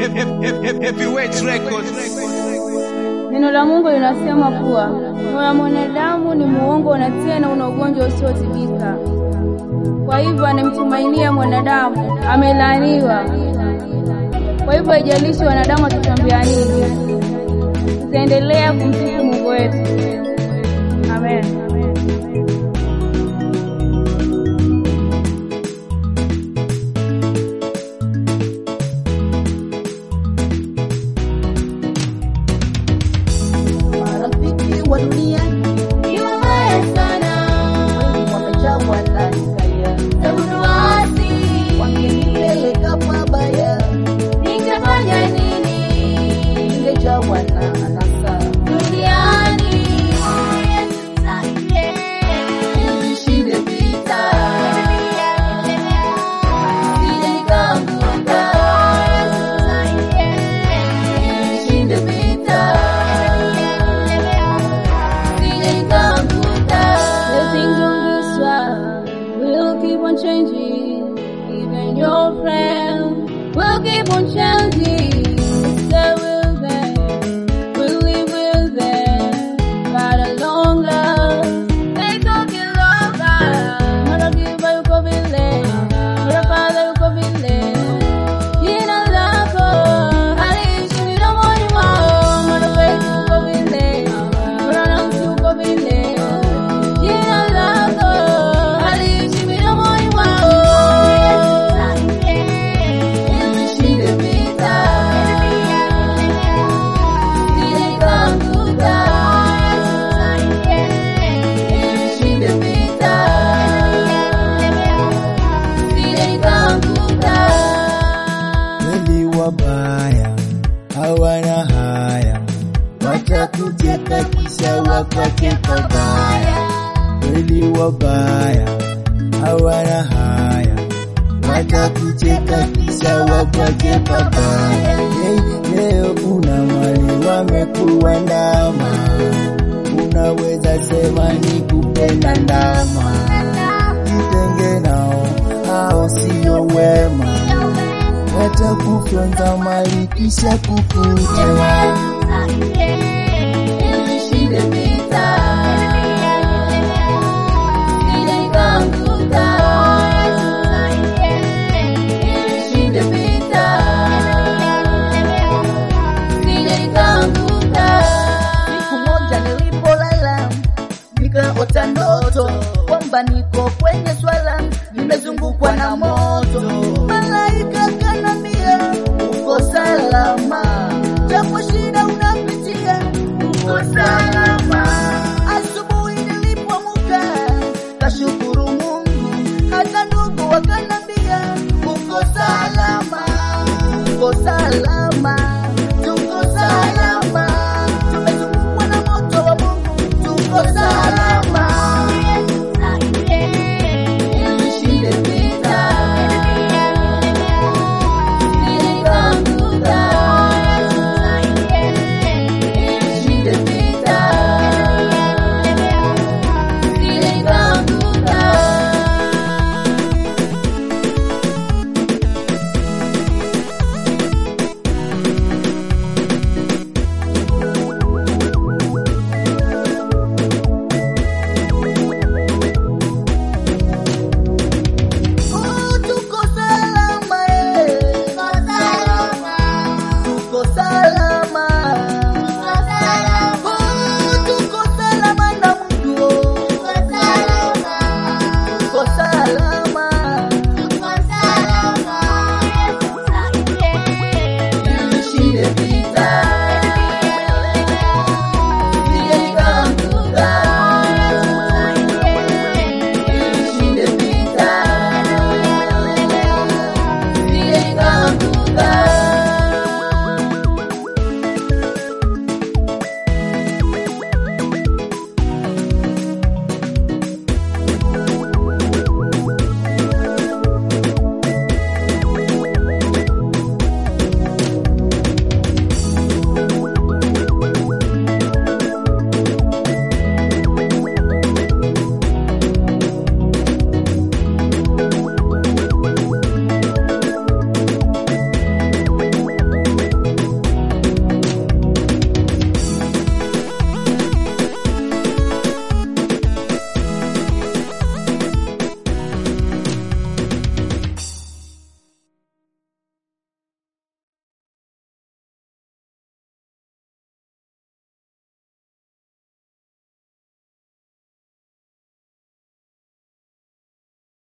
Heavyweight Records. Neno la Mungu linasema kuwa moyo wa mwanadamu ni muongo na tena una ugonjwa usiotibika. Kwa hivyo anamtumainia mwanadamu amelaaniwa. Kwa hivyo haijalishi wanadamu watatuambia nini, tutaendelea kumsifu Mungu wetu. Amen. Marafiki wa dunia ni wabaya sana, wengi wamejawa na hisia za uasi, wangenipeleka pabaya, ningefanya nini? Ningejawa na anasa duniani, nishinde vita, sije nikaanguka, nishinde vita The things on this world will keep on changing. Even your friends will keep on changing. Stay with them, will live with them. Got a long love, they talking love. Mara kiba yuko vile, mara father yuko vile. Jina lako haliishi midomoni mwao. Mara wewe yuko vile, mara nansi yuko vile. Jina lako haliishi midomoni mwao. nishinde vita, sije nikaanguka, nishinde vita, sije nikaanguka. Kweli wabaya hawana haya, watakucheka kisha wakwake pabaya. Kweli wabaya hawana haya, watakucheka kisha wakwake pabaya. Hey, leo una mali wamekuwa ndama, unaweza sema ni kupenda ndama. Jitenge nao, hao sio wema watakufyonza mali kisha kukutewa. Nishinde vita, sije nikaanguka, nishinde vita, sije nikaanguka. Siku moja nilipolala nikaota ndoto kwamba niko kwenye swala, nimezungukwa na moto. Malaika kanambia uko salama, japo shida unapitia, uko salama. Asubuhi nilipoamka kashukuru Mungu, hata ndugu wakanambia uko salama, uko salama.